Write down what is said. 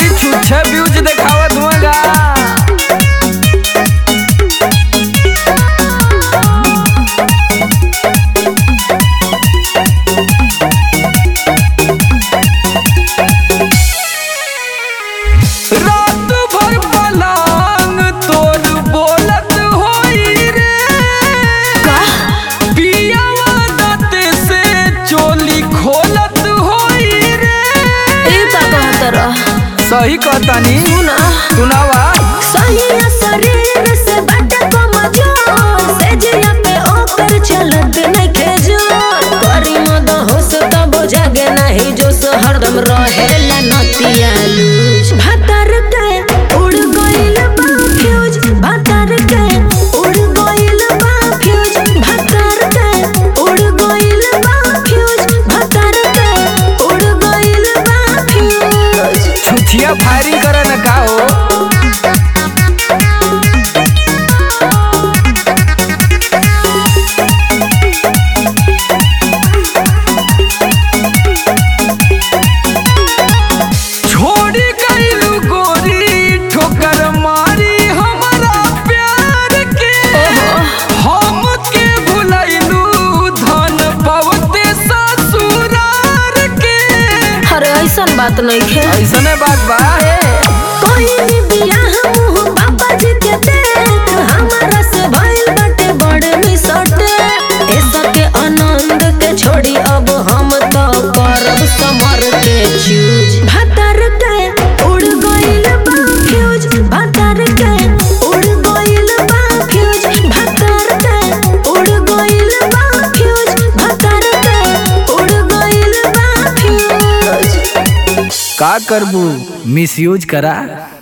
खाली छुच्छे व्यूज देखावत हुआगा रात भर पलंग तोर बोलत होई रे पियावा दाँत से चोली खोलत होई रे ई का कहत रह सही कहतानी सुना सुनावा सही शरीर से बट कमजोर से जिया पे ओकर चलत नइखे जोर करी मद होश तब जागे नहीं जोश हरदम रहेला नतिया लूज भतर के उड़ गइल बा फ्यूज भतर के उड़ गइल बा फ्यूज भतर के उड़ गइल बा फ्यूज भतर के उड़ गइल बा फ्यूज छुछिया फायरिंग करे न का हो छोड़ी गइलू गोरी ठोकर मारी हमरा प्यार के हम के भुलैलू धन पवते ससुरार के अरे ऐसन बात नहीं खे ऐसने बात बा कोई भी बियाह मुँह पापा जी के देख हमारा से भइल बाटे बड़ मिसटे ऐसा के आनंद के छोड़ी अब हम तो करब समर के चूज भतर के उड़ गइल बा फ्यूज भतर के उड़ गइल बा फ्यूज भतर के उड़ गइल बा फ्यूज भतर के उड़ गइल बा फ्यूज का करबू मिसयूज करा